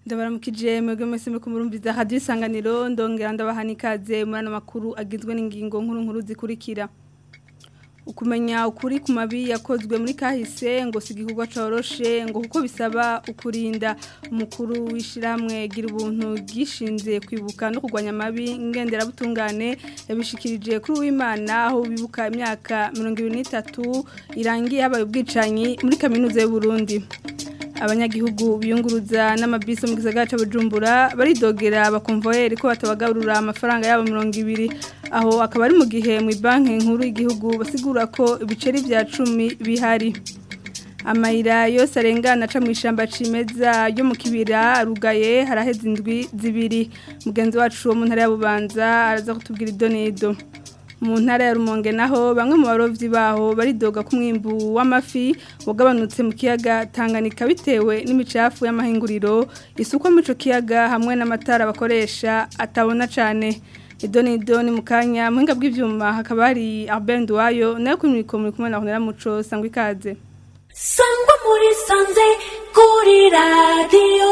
ndabaramukije mwebwe mwese muri kumurumviza hadiyo isanganiro ndongera ndabaha n'ikaze muri ano makuru agizwe n'ingingo nkuru nkuru zikurikira ukumenya ukuri ku mabi yakozwe muri kahise ngo si igikorwa coroshe ngo kuko bisaba ukurinda umukuru w'ishyirahamwe gira ubuntu gishinze kwibuka no kurwanya amabi ngenderabutungane yabishikirije kuri uwimana aho bibuka imyaka mirongo ibiri n'itatu irangiye habaye ubwicanyi muri kaminuza y'u Burundi abanyagihugu biyunguruza n'amabisi mu gisagara ca Bujumbura baridogera bakonvoyeri ko batabagaburura amafaranga yabo 200 aho akaba ari mu gihe mu banki nkuru y'igihugu basigura ko ibiceri vya 10 bihari amayira yose arengana aca mu ishamba cimeza yo mu kibira rugaye haraheze indwi zibiri mugenzi wacu wo mu ntara ya Bubanza araza kutubwira idonedo mu ntara ya rumonge naho bamwe mu barovyi baho baridoga ku mwimbu w'amafi wagabanutse mu kiyaga Tanganyika bitewe n'imicafu y'amahinguriro isuko mu ico kiyaga hamwe n'amatara bakoresha atabona cane idoni idoni mu kanya muhinga bw'ivyuma hakaba hari Albert Nduwayo nayo kuri mikoro muri kumwe na Honera Muco sangwa ikaze sangwa muri sanze kuri radio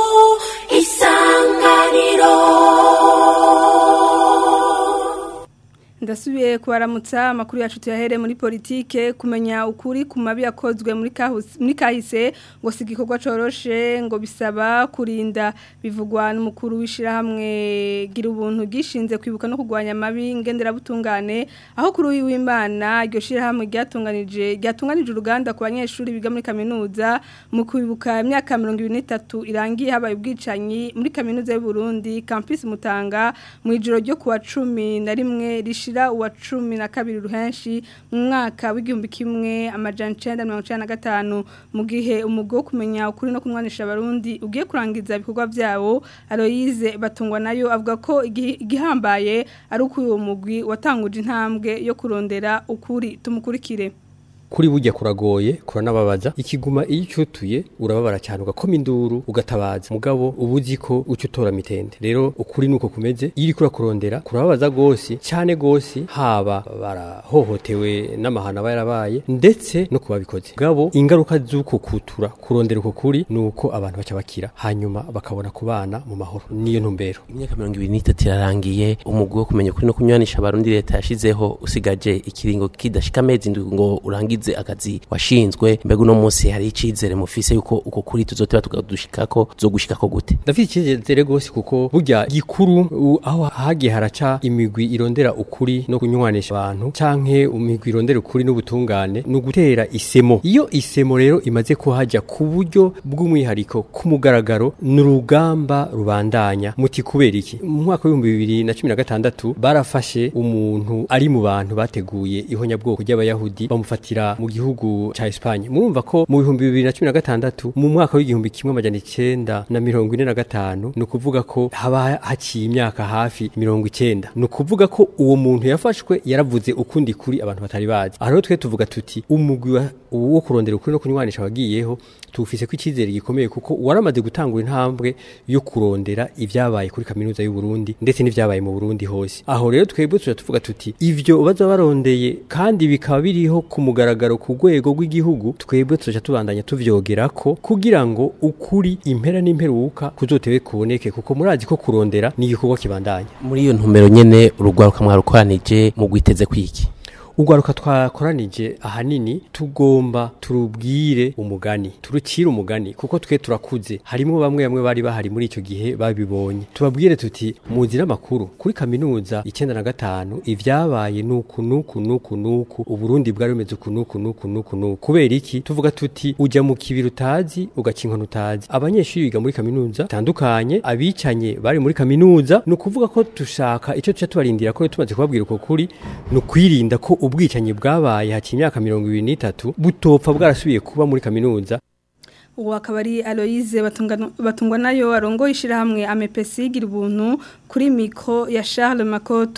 isanganiro ndasubiye kubaramutsa amakuru yacu tuyahere muri politike kumenya ukuri ku mabi yakozwe muri muri kahise ngo si igikorwa coroshe ngo bisaba kurinda bivugwa n'umukuru w'ishirahamwe gira ubuntu gishinze kwibuka no kurwanya amabi ngenderabutungane aho kuri uyu w'Imana iryo shirahamwe ryatunganije ryatunganije uruganda ku banyeshuri biga muri kaminuza mu kwibuka imyaka 23 irangiye habaye ubwicanyi muri kaminuza y'u Burundi campus Mutanga mu ijoro ryo kuwa 10 na rimwe rishira uwa cumi na kabiri ruhenshi mu mwaka w'igihumbi kimwe amajana icenda mirongo icenda na gatanu mu gihe umugo wo kumenya ukuri no kumwanisha abarundi ugiye kurangiza ibikorwa vyawo Aloyize batungwa nayo avuga ko igihambaye ari uko uwo mugwi watanguje intambwe yo kurondera ukuri tumukurikire kuri burya kuragoye kuranababaza ikiguma iyo ucutuye urababara cyane ugakoma induru ugatabaza mugabo ubuzi ko uca utora mitende rero ukuri nuko kumeze iyo uriko urakurondera kurababaza gose cyane gose haba barahohotewe n'amahana aba yarabaye ndetse no kubabikoze mugabo ingaruka z'uko kutura kurondera uko kuri nuko abantu baca bakira hanyuma bakabona kubana mu mahoro niyo ntumbero imyaka mirongo ibiri n'itatu irarangiye umugwi wo kumenya ukuri no kunywanisha abarundi leta yashizeho usigaje ikiringo kidashika amezi indwi ngo urangize akazi washinzwe mbega uno munsi hari icizere mufise yuko uko kuri tuzoteba tukadushikako zogushikako gute ndafite icizere gose kuko burya gikuru aho hagiye haraca imigwi irondera ukuri no kunywanisha abantu canke imigwi irondera ukuri n'ubutungane ni ugutera isemo iyo isemo rero imaze kuhaja ku buryo bw'umwihariko ku mugaragaro ni urugamba rubandanya muti kubera iki mu mwaka w'ibihumbi bibiri na cumi na gatandatu barafashe umuntu ari mu bantu bateguye ihonyabwoko ry'abayahudi bamufatira mu gihugu ca Espagne murumva ko mu bihumbi bibiri na cumi na gatandatu mu mwaka w'igihumbi kimwe amajana icenda na mirongo ine na gatanu ni ukuvuga ko haba haciye imyaka hafi mirongo icenda ni ukuvuga ko uwo muntu yafashwe yaravuze ukundi kuri abantu batari bazi aha rero twe tuvuga tuti umugwi wo kurondera ukuri no kunywanisha wagiyeho tuwufise ko icizere gikomeye kuko waramaze gutangura intambwe yo kurondera ivyabaye kuri kaminuza y'u Burundi ndetse n'ivyabaye mu Burundi hose aho rero twebwe tuja tuvuga tuti ivyo baza barondeye kandi bikaba biriho ku mugaragaro ku rwego rw'igihugu twebwe tuja tubandanya tuvyogerako kugira ngo ukuri impera n'imperuka kuzotewe kuboneke kuko murazi ko kurondera ni igikorwa kibandanya muri iyo ntumbero nyene urugwaruka mwarukoranije mu gwiteze kwiki ugwaruka twakoranije ahanini tugomba turubwire umugani turucire umugani kuko twe turakuze harimo bamwe bamwe bari bahari muri icyo gihe babibonye tubabwire tuti muzi n'amakuru kuri kaminuza icyenda na gatanu ibyabaye nuku nuku nuku nuku uburundi bwari bumeze uku nuku nuku nuku nuku kubera iki tuvuga tuti ujya mu kibiri utazi ugakinkana utazi abanyeshuri biga muri kaminuza bitandukanye abicanye bari muri kaminuza ni ukuvuga ko dushaka icyo tuca tubarindira ko tumaze kubabwira uko kuri ni ukwirinda ko ubwicanyi bwabaye haciye imyaka mirongo ibiri n'itatu butopfa bwarasubiye kuba muri kaminuza ubu akaba ari aloyize batungwa nayo arongo ishyirahamwe amepesi gira ubuntu kuri miko ya Charles makoto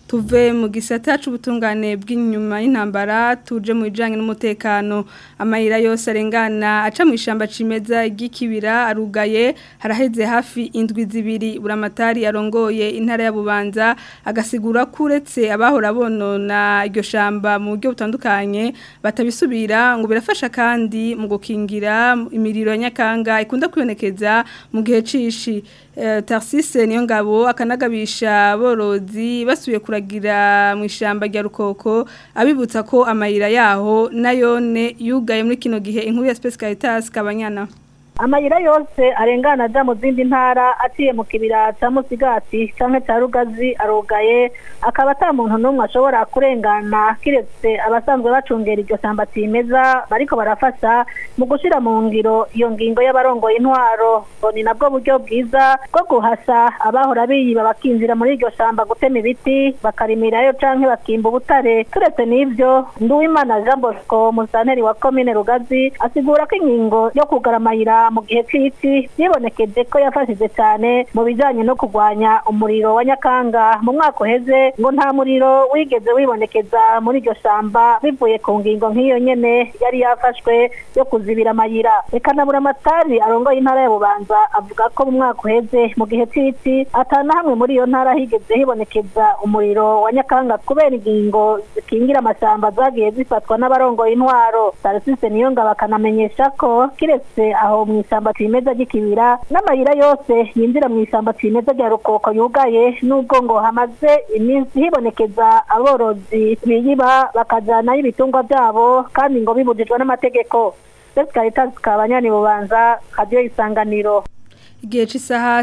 tuve mu gisata c'ubutungane bw'inyuma y'intambara tuje mu bijanye n'umutekano amayira yose arengana aca mu ishamba cimeza ry'ikibira arugaye haraheze hafi indwi zibiri buramatari arongoye intara ya Bubanza agasigura kuretse abahora bonona iryo shamba mu buryo butandukanye batabisubira ngo birafasha kandi mu gukingira imiriro ya nyakanga ikunda kwibonekeza mu gihe cishi eh, Tarsise niyo ngabo akanagabisha borozi basubiye kuragira mu ishamba rya rukoko abibutsa ko amayira yaho nayone yugaye muri kino gihe inkuru ya Space Caritas kabanyana amayira yose arengana aja mu zindi ntara aciye mu kibira ca musigati canke ca rugazi arugaye akaba ata muntu n'umwe ashobora kurengana kiretse abasanzwe bacungera iryo shamba cimeza bariko barafasha mu gushira mu ngiro iyo ngingo y'abarongoye intwaro ngo ni nabwo buryo bwiza bwo guhasa abahora biyiba bakinjira muri iryo shamba gutema ibiti bakarimirayo canke bakimba ubutare turetse n'ivyo nduwimana jean bosco musanteri wa komine rugazi asigura ko ingingo yo kugara amayira mu gihe cy'isi yibonekeje ko yafashije cyane mu bijyanye no kurwanya umuriro wa nyakanga mu mwaka uheze ngo nta muriro wigeze wibonekeza muri iryo shamba bivuye ku ngingo nk'iyo nyene yari yafashwe yo kuzibira amayira reka na buramatari arongoye intara ya bubanza avuga ko mu mwaka uheze mu gihe cy'isi atana hamwe muri iyo ntara higeze hibonekeza umuriro wa nyakanga kubera ingingo zikingira amashyamba zagiye zifatwa n'abarongoye intwaro tarisise niyo ngabo akanamenyesha ko kiretse aho mu ishyamba cimeza ry'ikibira n'amayira yose yinjira mu ishyamba cimeza rya rukoko yugaye n'ubwo ngo hamaze iminsi hibonekeza aborozi biyiba bakajanayo ibitungwa byabo kandi ngo bibujijwe n'amategeko Sesi Caritas kabanyani bubanza radio isanganiro Igihe cy'isaha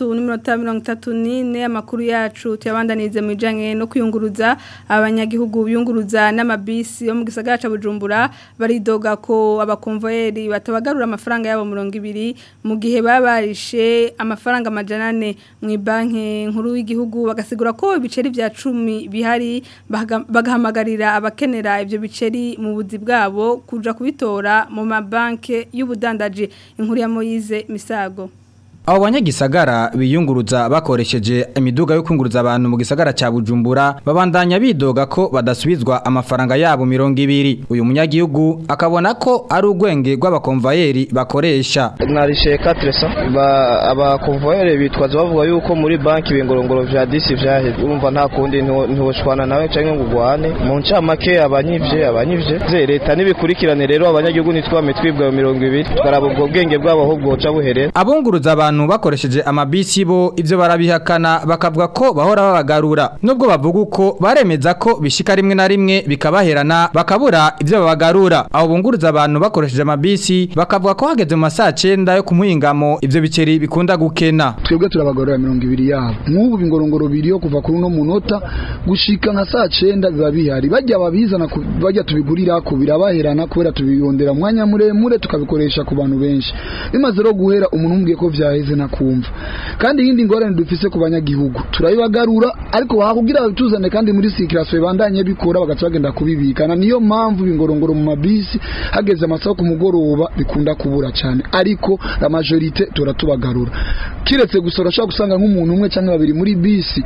6:34 amakuru yacu tuyabandanirize mu bijanye no kuyunguruza abanyagihugu biyunguruza n'amabisi yo mu gisagara ca Bujumbura baridoga ko abakonvoyeri batabagarura amafaranga yabo 200 mu gihe babarishe amafaranga amajana 4 mu banki nkuru y'igihugu bagasigura ko ibiceri vya 10 bihari bagahamagarira abakenera ivyo biceri mu buzi bwabo kuja kubitora mu mabanke y'ubudandaji inkuru ya Moyize Misago Abo banyagisagara biyunguruza bakoresheje imiduga yo kunguruza abantu mu gisagara ca Bujumbura babandanya bidoga ko badasubizwa amafaranga yabo 200 uyu munyagihugu akabona ko ari ugwenge rw'abakonvayeri bakoresha narishe 400 ba abakonvayeri bitwaza bavuga yuko muri banki bingorongoro vya disi vyaheze urumva nta kundi ntiwoshwana nawe canke ngo ugwane mu ncamake abanyivye abanyivye ze leta nibikurikirane rero abanyagihugu nitwame twibwa 200 twaraba ubwo bwenge bwabo ahubwo buca buherera abunguruza abantu abantu bakoresheje amabisi bo ivyo barabihakana bakavuga ko bahora babagarura nubwo bavuga uko baremeza ko bishika rimwe na rimwe bikabaherana bakabura ivyo babagarura abo bunguruza abantu bakoresheje amabisi bakavuga ko hageze mu masaha 9 yo kumuhingamo ivyo biceri bikunda gukena twebwe turabagarura 200 yabo nk'ubu bingorongoro biri yo kuva kuri no munota gushika nka saa 9 biba bihari bajya babizana bajya tubigurira ko birabaherana kubera tubiyondera mwanya muremure tukabikoresha ku bantu benshi bimaze ro guhera umuntu umbwiye ko vyaheze nakumva kandi yindi ngorane dufise ku banyagihugu turayibagarura ariko bakubwira tuzane kandi muri sikiraswe bandanye bikora bagaca bagenda kubibikana niyo mpamvu bingorongoro mu mabisi hageze amasaha ku mugoroba bikunda kubura cyane ariko la majorite turatubagarura kiretse gusa urashobora gusanga nk'umuntu umwe cyangwa babiri muri bisi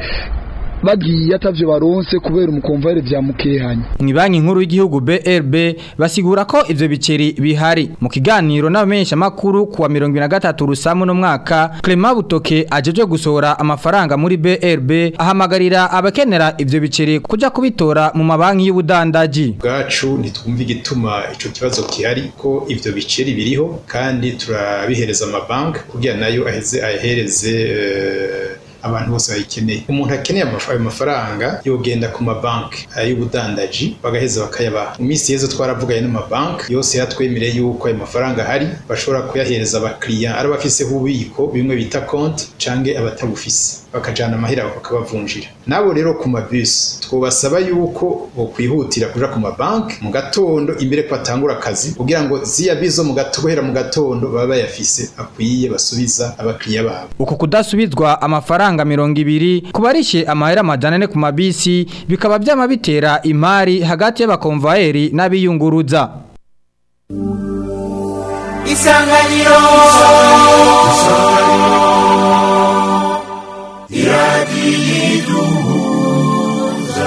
bagiye atavyo baronse kubera umukomvayire vya mukehanya mu banki nkuru y'igihugu BRB basigura ko ivyo biceri bihari mu kiganiro n'abamenyesha makuru kuwa 2023 rusamu no mwaka Clement Butoke ajeje gusohora amafaranga muri BRB ahamagarira abakenera ivyo biceri kuja kubitora mu mabanki y'ubudandaji bwacu ntitwumva igituma ico kibazo kihari ko ivyo biceri biriho kandi turabihereza amabanki kugira nayo aheze ahereze uh, abantu bose bayikeneye umuntu akeneye ayo mafaranga yogenda ku mabanki y'ubudandaji bagaheza bakayabaha mu minsi yeze twaravuganye n'amabanki yose yatwemereye yuko ayo mafaranga ahari bashobora kuyahereza abakiriya ari abafiseho ububiko bimwe bita konti canke abatabufise bakajana amahera bakabavunjira nabo rero ku mabisi twobasaba yuko bokwihutira kuja ku mabanki mu gatondo imbere ko batangura akazi kugira ngo ziya bizo mu gatohera mu gatondo baba bayafise akwiye basubiza abakiriya babo uko kudasubizwa amafaranga mirongo ibiri kubarishe amahera amajana ane ku mabisi bikaba byama bitera imari hagati y'abakonvayeri n'abiyunguruza isanganiro iradiyiduhuza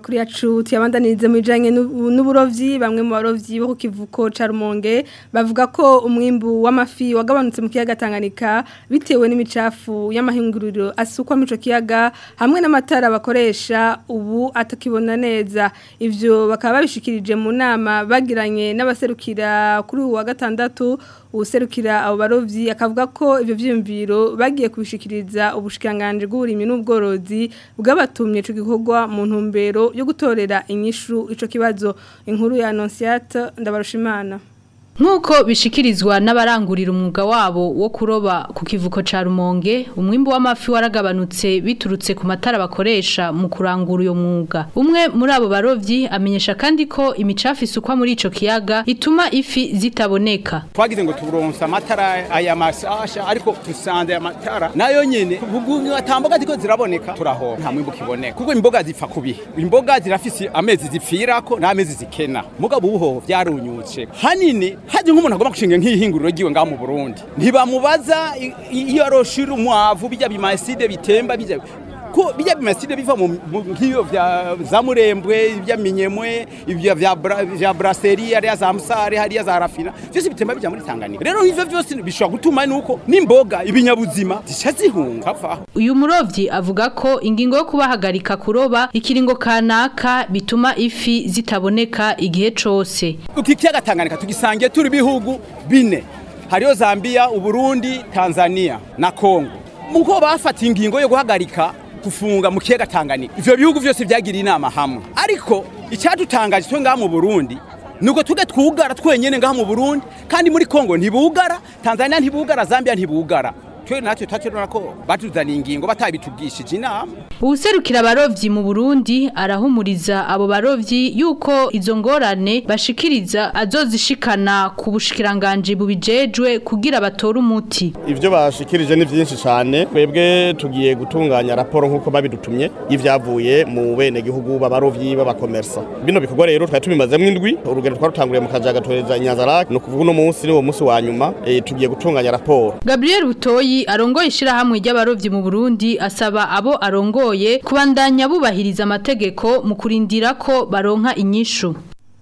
amakuru yacu tuyabandanirize mu bijanye n'ubu- n'uburovyi bamwe mu barovyi bo ku kivuko ca Rumonge bavuga ko umwimbu w'amafi wagabanutse mu kiyaga Tanganyika bitewe n'imicafu y'amahinguriro asukwa mu ico kiyaga hamwe n'amatara bakoresha ubu atakibona neza ivyo bakaba babishikirije mu nama bagiranye n'abaserukira kuri uwa gatandatu userukira abo barovyi akavuga ko ivyo vyiyumviro bagiye kubishikiriza ubushikanganje bw'uburimyi n'ubworozi bwabatumye ico gikorwa mu ntumbero yo gutorera inyishu ico kibazo inkuru ya Annonciate ndabarushimana Nk'uko bishikirizwa n'abarangurira umwuga wabo wo kuroba ku kivuko ca Rumonge, umwimbu w'amafi waragabanutse biturutse ku matara bakoresha mu kurangura uyo mwuga. Umwe muri abo barovyi amenyesha kandi ko imicafu isukwa muri ico kiyaga ituma ifi zitaboneka. twagize ngo turonse amatara aya masasha ariko dusanze aya matara nayo nyene bugunyu atamboga ziko ziraboneka turahora nta mwimbu kiboneka kuko imboga zipfa kubihe imboga zirafise amezi zipfirako n'amezi zikena mugabo ubuhoho vyarunyutse hanini haje nk'umuntu agomba gushinga nk'ihinguriro ryiwe ngaho mu Burundi ntibamubaza i- i- iyo aroshira umwavu bijya bimaside bitemba bijya ko bijya bimaside biva mu mu- nk'iyo vya za murembwe ibya minyemwe ibya vya bra- vya brasserie hariya za musare hariya za rafina vyose bitemba bija muri Tanganyika rero ivyo vyose bishobora gutuma nuko n'imboga ibinyabuzima zica zihunga vaho Uyu murovyi avuga ko ingingo yo kubahagarika kuroba ikiringo kanaka bituma ifi zitaboneka igihe cose. uki kiyaga Tanganyika tugisangiye turi bihugu bine hariyo Zambia Uburundi Tanzania na Kongo muko bafata ingingo yo guhagarika kufunga mu kiyaga Tanganyika ivyo bihugu vyose vyagira inama hamwe ariko icyadutangaje twe ngaha mu Burundi nuko tuge twugara twenyene ngaha mu Burundi kandi muri Kongo ntibugara Tanzania ntibugara Zambia ntibugara twe natwe tatubona ko batuzaniye ingingo batabitubwishije inama Uwuserukira abarovyi mu Burundi arahumuriza abo barovyi yuko izo ngorane bashikiriza azozishikana ku bushikiranganje bubijejwe kugira batore umuti. Ivyo bashikirije ni vyinshi cyane twebwe tugiye gutunganya raporo nkuko babidutumye y'ivyavuye mu bene gihugu b'abarovyi b'abakomersa bino bikorwa rero twari tubimazemo indwi urugendo twarutanguriye mu kajaga toreza Nyanzarake no kuvuga uno munsi ni wo munsi wa nyuma e, tugiye gutunganya raporo Gabriel Butoyi arongoye ishirahamwe ry'abarovyi mu Burundi asaba abo arongoye kubandanya bubahiriza amategeko mu kurindira ko baronka inyishu.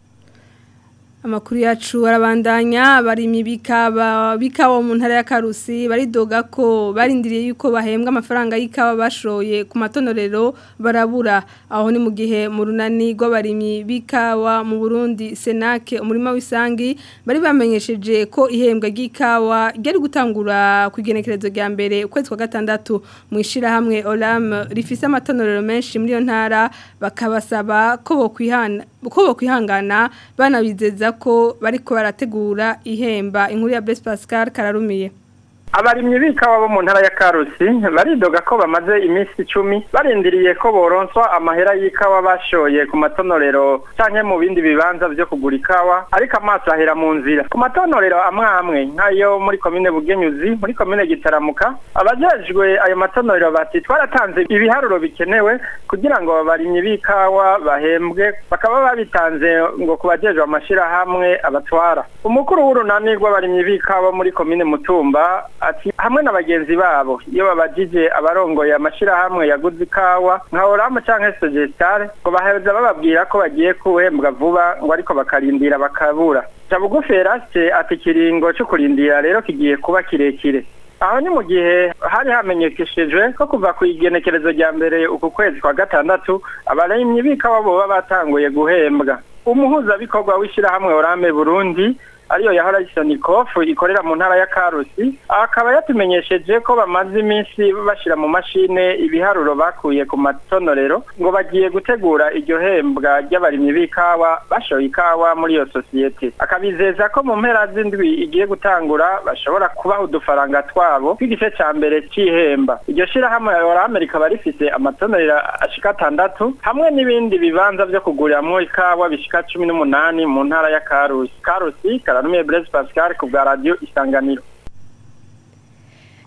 Amakuru yacu arabandanya abarimyi bikaba bikawa mu ntara ya Karusi baridoga ko barindiriye yuko bahembwa amafaranga y'ikawa bashoye ku matonorero barabura aho ni mu gihe mu runani rw'abarimyi bikawa mu Burundi Senake umurima w'isangi bari bamenyesheje ko ihembwa ry'ikawa ryari gutangura ku igenekerezo rya mbere ukwezi kwa gatandatu mu ishirahamwe Olam rifise amatonorero menshi muri iyo ntara bakabasaba ko bokwihana ko bokwihangana banabizeza ko bariko barategura ihemba inkuru ya Blaise Pascal kararumiye abarimyi b'ikawa bo mu ntara ya karusi baridoga ko bamaze iminsi icumi barindiriye ko boronswa amahera y'ikawa bashoye ku matonorero canke mu bindi bibanza vyo kugura ikawa ariko amaso ahera mu nzira ku matonorero amwe amwe nk'ayo muri komine bugenyuzi muri komine gitaramuka abajejwe ayo matonorero bati twaratanze ibiharuro bikenewe kugira ngo abarimyi b'ikawa bahembwe bakaba babitanze ngo ku bajejwe amashirahamwe abatwara umukuru w'urunani rw'abarimyi b'ikawa muri komine mutumba ati hamwe na bagenzi babo iyo babajije abarongoye amashirahamwe yaguze ikawa nka oramu canke sogestare ngo baheza bababwira ko bagiye kuhembwa vuba ngo ariko bakarindira bakabura jabugufi eraste ati ikiringo co kurindira rero kigiye kuba kirekire aho ni mu gihe hari hamenyekeshejwe ko kuva ku igenekerezo rya mbere uku kwezi kwa gatandatu abarimyi b'ikawa boba batanguye guhembwa umuhuzabikorwa w'ishirahamwe orame burundi ariyo yahora isonikofu ikorera mu ntara ya karusi akaba yatumenyesheje ko bamaze iminsi bashyira mu mashine ibiharuro bakuye ku matonorero ngo bagiye gutegura iryo hembwa ry'abarimyi b'ikawa bashoye ikawa muri iyo sosiyete akabizeza ko mu mpera z'indwi igiye gutangura bashobora kubaha udufaranga twabo tw'igice cya mbere cy'ihemba iryo shyirahamwe orame rikaba rifite amatonorero ashika atandatu hamwe n'ibindi bibanza byo kuguriramo ikawa bishika cumi n'umunani mu ntara ya karusi karusi karanumiye Blaise Pascal ku bwa radio isanganiro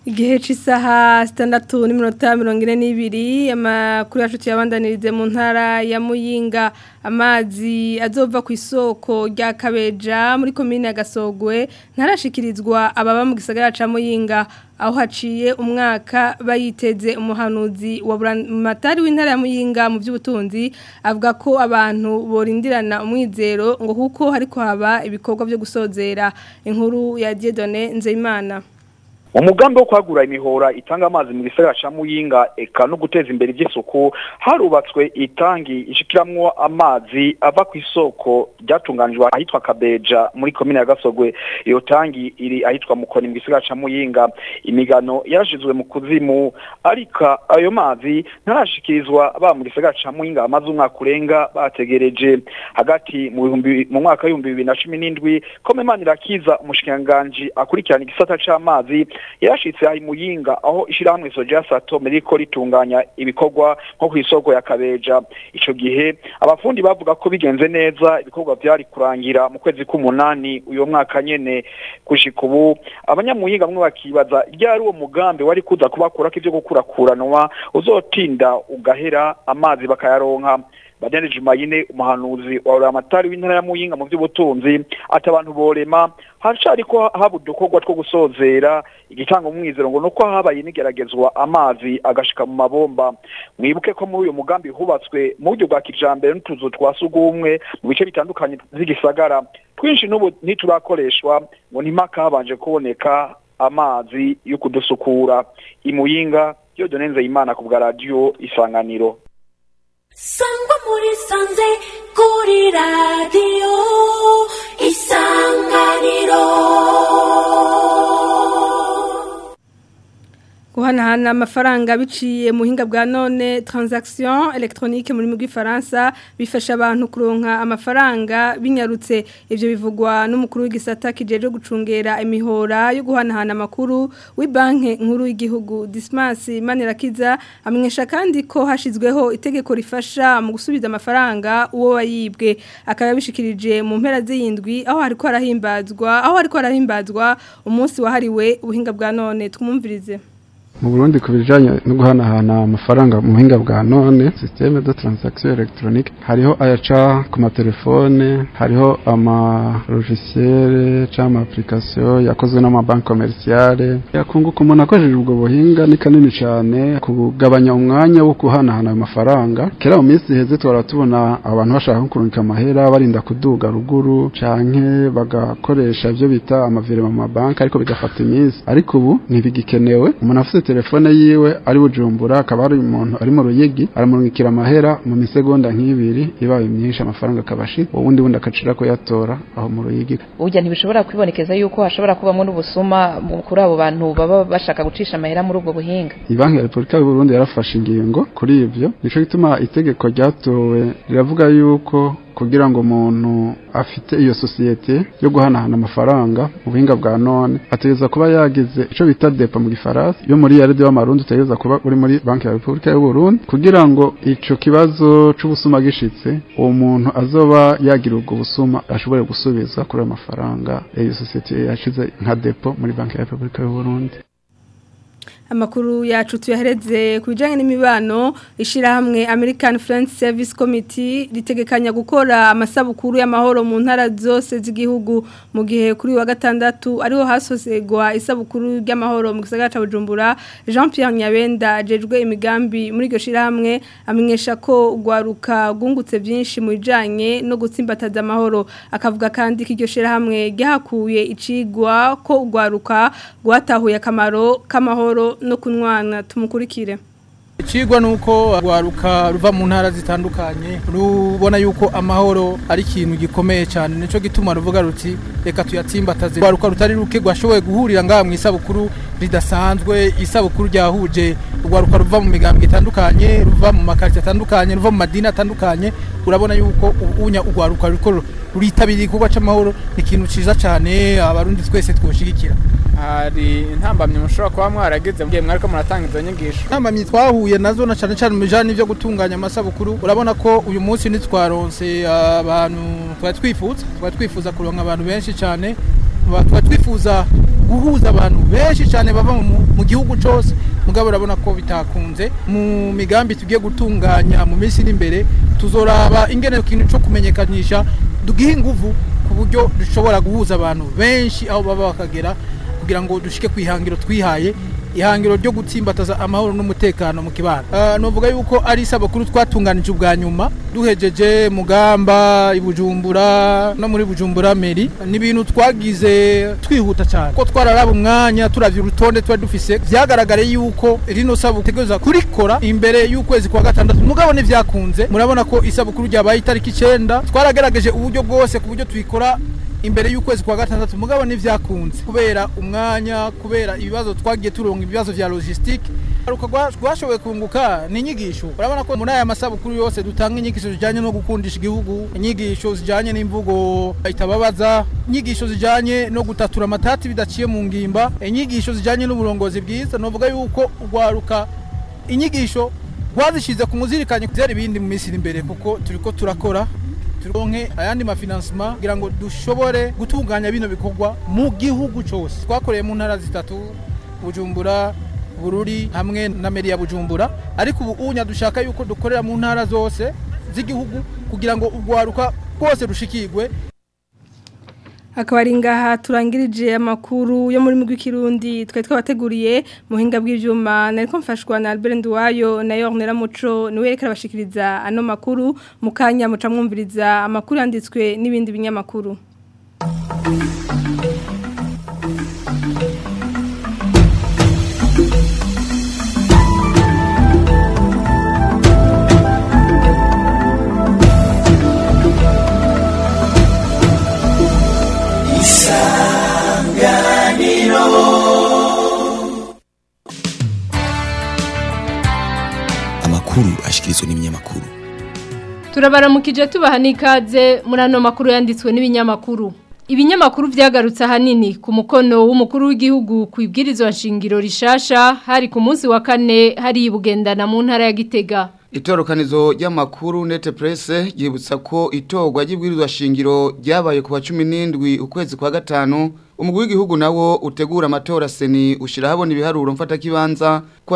Igihe c'isaha sitandatu n'iminota mirongo ine n'ibiri amakuru yacu tuyabandanirize mu ntara ya Muyinga amazi azova ku isoko rya Kabeja muri komine ya Gasogwe ntarashikirizwa ababa mu gisagara ca Muyinga aho haciye umwaka bayiteze umuhanuzi wa matari w'intara ya Muyinga mu by'ubutunzi avuga ko abantu borindirana umwizero ngo kuko hariko haba ibikorwa byo gusozera inkuru ya Dieudonné Nzeyimana umugambi wo kwagura imihora itanga amazi mu gisagara ca Muyinga eka no guteza imbere iby'isuku harubatswe itangi ishikiramwo amazi ava ku isoko ryatunganijwe ahitwa Kabeja muri komine ya Gasogwe iyo tangi iri ahitwa Mukoni mu gisagara ca Muyinga imigano yarashizwe mu kuzimu ariko ayo mazi ntarashikirizwa ba mu gisagara ca Muyinga amazi umwaka urenga bategereje hagati mu bihumbi mu mwaka w'ibihumbi bibiri na cumi n'indwi Komemani Irakiza umushikiranganji akurikirana igisata c'amazi yarashitse ahi muyinga aho ishirahamwe Soja Sato meriko ritunganya ibikorwa nko ku isoko ya Kabeja ico gihe abafundi bavuga ko bigenze neza ibikorwa byari kurangira mu kwezi k'umunani uyo mwaka nyene gushika ubu abanyamuyinga bamwe bakibaza ryari uwo mugambi wari kuza kubakurako ivyo gukurakuranwa uzotinda ugahera amazi bakayaronka Badene Jumayine umuhanuzi wa Ramatari w'intara ya Muyinga mu by'ubutunzi ati abantu borema haracari ko haba udukorwa two gusozera igitanga umwizero ngo nuko habaye nigeragezwa amazi agashika mu mabomba mwibuke ko muri uyu mugambi hubatswe mu buryo bwa kijambere n'utuzu twa sugumwe mu bice bitandukanye z'igisagara twinshi n'ubu ntiturakoreshwa ngo ntimaka habanje kuboneka amazi yo kudusukura imuyinga yo donenze imana ku bwa radio isanganiro sangwa muri sanze kuri radiyo isanganiro guhanahana amafaranga biciye mu buhinga bwa none transaction electronique muri mu Faransa bifasha abantu kuronka amafaranga binyarutse ivyo bivugwa n'umukuru w'igisata kijeje gucungera imihora yo guhanahana amakuru w'ibanke nkuru y'igihugu Dismas Manirakiza amenyesha kandi ko hashizweho itegeko rifasha mu gusubiza amafaranga uwo wayibwe akaba bishikirije mu mpera z'indwi aho hariko harahimbazwa aho hariko harahimbazwa umunsi wahariwe ubuhinga bwa none twumvirize mu Burundi ku bijanye no guhanahana amafaranga mu buhinga bwa none systeme de transaction électronique hariho ayaca ku matelefone hariho ama logiciel cyangwa application yakozwe n'amabanki commerciale yakunguka umuntu akoresheje ubwo buhinga ni kanini cyane kugabanya umwanya wo guhanahana ayo mafaranga kera mu minsi iheze twara tubona abantu bashaka kurungika amahera barinda kuduga ruguru canke bagakoresha ibyo bita amavirema mu mabanki ariko bigafata iminsi ariko ubu ntibigikenewe umuntu afite telefone yiwe ari bujumbura akaba ari umuntu ari mu ruyigi aramurungikira amahera mu misegonda nk'ibiri ibaye myinshi amafaranga akabashira ubundi bundi akacira kuyatora aho mu ruyigi burya ntibishobora kwibonekeza yuko hashobora kubamo n'ubusuma kuri abo bantu baba bashaka gucisha amahera muri ubwo buhinga banki ya repubulika y'u burundi yarafashe ingingo kuri ibyo nico gituma itegeko ryatowe riravuga yuko kugira ngo umuntu afite iyo sosiyete yo guhanahana amafaranga mu buhinga bwa none ategereza kuba yagize ico bita depo mu gifaransa yo muri yaride w'amarundi utegereza kuba uri muri banki ya repubulika y'u Burundi kugira ngo ico kibazo c'ubusuma gishitse uwo muntu azoba yagira ubwo busuma ashobore gusubiza kuri ayo mafaranga iyo sosiyete yashize nka depo muri banki ya repubulika y'u Burundi amakuru yacu tuyahereze ku bijyanye n'imibano ishyirahamwe American Friends Service Committee ritegekanya gukora amasabukuru y'amahoro mu ntara zose z'igihugu mu gihe kuri wa gatandatu ariho hasosegwa isabukuru ry'amahoro mu gisagara cya Bujumbura Jean Pierre Nyabenda ajejwe imigambi muri iryo shyirahamwe amenyesha ko rwaruka rwungutse byinshi mu bijyanye no gutsimbataza amahoro akavuga kandi ko iryo shyirahamwe ryahakuye icigwa ko rwaruka rwatahuye akamaro k'amahoro no kunwana tumukurikire Icigwa nuko rwaruka ruva mu ntara zitandukanye rubona yuko amahoro ari ikintu gikomeye cyane nico gituma ruvuga ruti reka tuyatsimbataze rwaruka rutari ruke rwashoboye guhurira ngaha mu isabukuru ridasanzwe isabukuru ryahuje rwaruka ruva mu migambwe itandukanye ruva mu makarita atandukanye ruva mu madini atandukanye urabona yuko ubunya urwaruka ruriko ruritabiriye igikorwa c'amahoro ni ikintu ciza cyane abarundi twese twoshigikira hari intambamyi mushobora kuba mwarageze mugihe mwariko muratanga izo nyigisho intambamyi twahuye nazo na cane cane mu bijanye n'ivyo gutunganya amasabukuru urabona ko uyu munsi ntitwaronse abantu twari twifuza twari twifuza kuronka abantu benshi cane tuba twifuza guhuza abantu benshi cyane bava mu gihugu cyose mugabo urabona ko bitakunze mu migambi tugiye gutunganya mu minsi iri imbere tuzoraba ingene ikintu cyo kumenyekanisha dugihe ingufu ku buryo dushobora guhuza abantu benshi aho baba bakagera kugira ngo dushike ku ihangiro twihaye ihangiro ryo gutsimbataza amahoro n'umutekano mu kibano uh, novuga yuko ari isabukuru twatunganije ubwa nyuma duhejeje mugamba ibujumbura no muri bujumbura meri ni ibintu twagize twihuta cyane ko twararaba umwanya turavye urutonde twari dufise vyagaragare yuko rino sabukuru tegereza kurikora imbere y'ukwezi kwa gatandatu mugabo nivyakunze murabona ko isabukuru ryabaye itariki icenda twaragerageje uburyo bwose ku buryo tuyikora imbere y'ukwezi kwa gatandatu mugabo nivyakunze kubera umwanya kubera ibibazo twagiye turonga ibibazo vya logistique aruka rwashoboye kunguka ni inyigisho urabona ko muri aya masabukuru yose dutanga inyigisho zijanye no gukundisha igihugu inyigisho zijanye n'imvugo itababaza inyigisho zijanye no gutatura amatati bidaciye mu ngimba inyigisho zijanye n'uburongozi bwiza novuga yuko urwaruka inyigisho rwazishize ku muzirikanye kuvyara ibindi mu minsi iri imbere kuko turiko turakora turonke ayandi mafinansima kugira ngo dushobore gutunganya bino bikorwa mu gihugu cyose twakoreye mu ntara zitatu bujumbura bururi hamwe na meri ya bujumbura ariko ubu unya dushaka yuko dukorera mu ntara zose z'igihugu kugira ngo urwaruka rwose rushikirwe akaba ari ngaha turangirije amakuru yo muri mugwi kirundi twari twabateguriye muhinga bw'ivyuma nariko mfashwa na Albert Nduwayo na Yornera Muco niwe reka bashikiriza ano makuru mukanya muca mwumviriza amakuru yanditswe n'ibindi binyamakuru amakuru ashikirizwa n'ibinyamakuru turabaramukije tubaha n'ikaze muri ano makuru yanditswe n'ibinyamakuru ibinyamakuru byagarutse ahanini ku mukono w'umukuru w'igihugu ku ibwirizwa nshingiro rishasha hari ku munsi wa kane hari bugendana mu ntara ya gitega itorokanizo ry'amakuru nete presse ryibutsa ko itorwa ry'ibwirizwa shingiro ryabaye ku wa 17 ukwezi kwa gatanu umugwi w'igihugu nawo utegura amatora seni ushira habona ibiharuro mfata kibanza kwa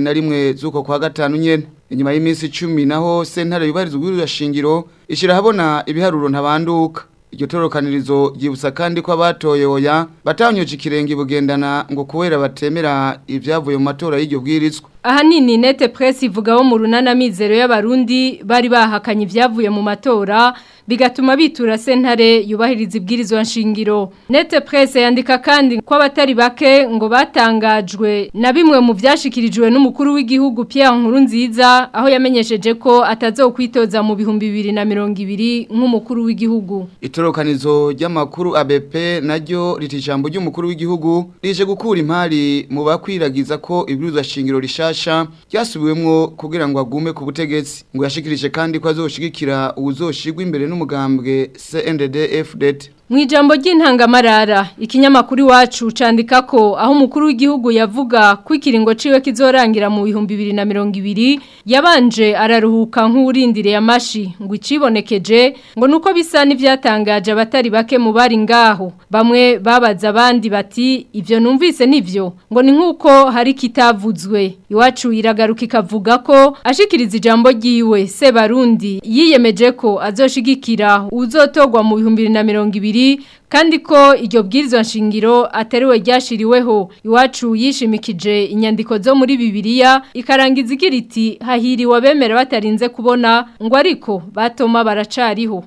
21 zuko kwa gatanu nyene inyuma y'iminsi 10 naho sentare yubarizwa ubwirizwa shingiro ishira habona ibiharuro ntabanduka iryo torokanirizo ryibutsa kandi ko abatoye oya batanyoje ikirenge bugendana ngo kubera batemera ibyavuye mu matora y'iryo bwirizwa ahanini nete presse ivugaho mu runana mizero y'abarundi bari bahakanye ibyavuye mu matora bigatuma bitura sentare yubahiriza ibwirizwa nshingiro nete presse yandika kandi ko abatari bake ngo batangajwe na bimwe mu byashikirijwe n'umukuru w'igihugu Pierre Nkurunziza aho yamenyesheje ko atazokwitoza mu bihumbi bibiri na mirongo ibiri nk'umukuru w'igihugu itorokanizo ry'amakuru ABP naryo riti ijambo ry'umukuru w'igihugu rije gukura impari mu bakwiragiza ko ibwirizwa shingiro rishasha ryasubiwemwo kugira ngo agume ku butegetsi ngo yashikirije kandi ko azoshigikira uwuzoshigwa imbere n'umugambwe CNDD FDD Mwijambo ry'intangamarara ikinyamakuru iwacu candika ko aho umukuru w'igihugu yavuga ko ikiringo ciwe kizorangira mu bihumbi 2020 yabanje araruhuka nk'urindire yamashi ngo icibonekeje ngo nuko bisa n'ivyatangaje abatari bake mu bari ngaho bamwe babaza abandi bati ivyo numvise nivyo ngo ni nkuko hari kitavuzwe iwacu iragaruka ikavuga ko ashikiriza ijambo ryiwe se barundi yiyemeje ko azoshigikira uzotogwa mu bihumbi 2020 kandi ko iryo bwirizwa nshingiro ateriwe ryashiriweho iwacu yishimikije inyandiko zo muri bibiliya ikarangiza igira iti hahiriwe abemera batarinze kubona ngo ariko batoma baracariho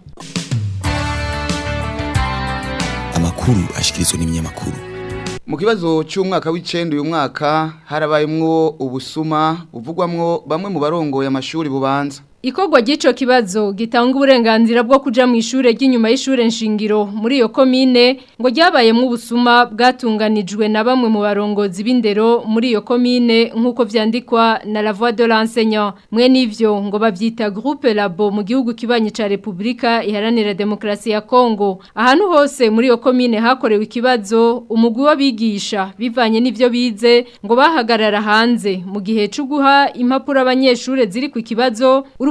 amakuru ashikirizwa n'ibinyamakuru mu kibazo cy'umwaka w'icenda uyu mwaka harabayemwo ubusuma buvugwamwo bamwe mu barongoye amashuri bubanza Ikogwa gico kibazo gitanga uburenganzira bwo kuja mu ishure ry'inyuma y'ishure nshingiro muri iyo komine ngo ryabayemwo ubusuma bwatunganijwe na bamwe mu barongozi b'indero muri iyo komine nk'uko vyandikwa na la voix de l'enseignant mwe nivyo ngo bavyita groupe labo mu gihugu kibanye ca Republika iharanira demokrasi ya Kongo ahantu hose muri iyo komine hakorewe ikibazo umugwi w'abigisha bivanye n'ivyo bize ngo bahagarara hanze mu gihe cyo guha impapuro abanyeshure ziri ku kibazo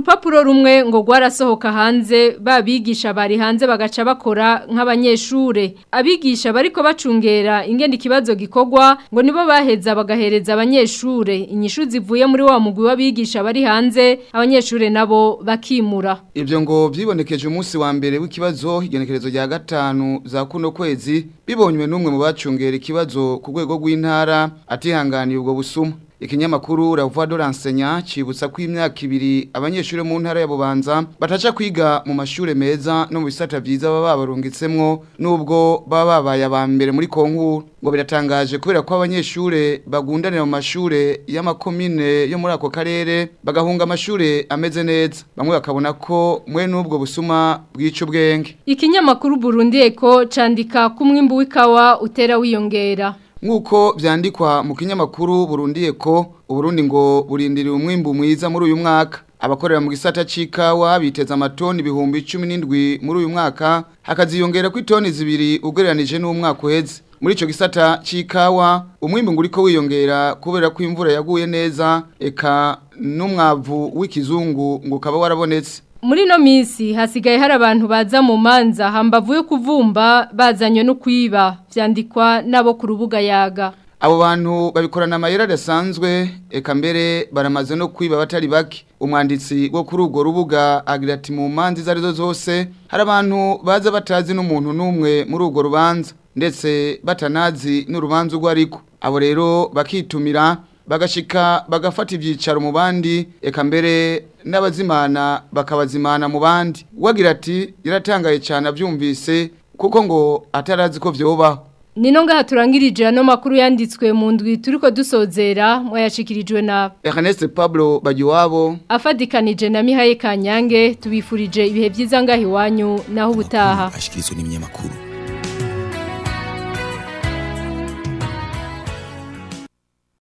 urupapuro rumwe ngo rwarasohoka hanze babigisha bari hanze bagaca bakora nk'abanyeshure abigisha bariko bacungera ingene ikibazo gikorwa ngo nibo baheza bagahereza abanyeshure inyishu zivuye muri wa mugwi w'abigisha bari hanze abanyeshure nabo bakimura Ibyo ngo vyibonekeje umunsi wa mbere w'ikibazo igenekerezo rya gatanu za kuno kwezi bibonywe n'umwe mu bacungera ikibazo ku rwego rw'intara atihanganiye ubwo busuma ikinyamakuru La Voix de l'enseignant cibutsa ko imyaka ibiri abanyeshuri mu ntara ya Bubanza bataca kwiga mu mashure meza no mu bisata vyiza baba babarungitsemwo nubwo baba babaye aba mbere muri konkuru ngo biratangaje kubera ko abanyeshure bagundanira mu mashure y'amakomine yo muri ako karere bagahunga amashure ameze neza bamwe bakabona ko mwe n'ubwo busuma bw'ico bwenge ikinyamakuru Burundi Eko candika ko umwimbu w'ikawa utera wiyongera Nkuko vyandikwa mu kinyamakuru Burundi Eko Uburundi ngo burindiriye umwimbu mwiza muri uyu mwaka abakorera mu gisata c'ikawa biteza amatoni ibihumbi 17 muri uyu mwaka hakaziyongera ku itoni zibiri ugereranije n'umwaka uheze muri ico gisata c'ikawa umwimbu ngo uriko wiyongera kubera ko imvura yaguye neza eka n'umwavu w'ikizungu ngo ukaba warabonetse Muri no misi hasigaye hari abantu baza mu manza hambavu yo kuvumba bazanywe no kwiba vyandikwa nabo ku rubuga yaga Abo bantu babikorana amayera adasanzwe eka mbere baramaze no kwiba batari bake umwanditsi wo kuri urwo rubuga agira ati mu manza izo arizo zose hari abantu baza batazi n'umuntu n'umwe muri urwo rubanza ndetse batanazi n'urubanza urwo ariko abo rero bakitumira bagashika bagafata ibyicaro mu bandi eka mbere n'abazimana bakabazimana mu bandi wagira ati yaratangaye cyane abyumvise kuko ngo atarazi ko vyobaho Nino ngaha turangirije ano makuru yanditswe mu ndwi turiko dusozera mwayashikirijwe na Ernest Pablo Bagiwabo afadikanije na Mihaye Kanyange tubifurije ibihe byiza ngahi wanyu naho ubutaha ashikirizwa n'ibinyamakuru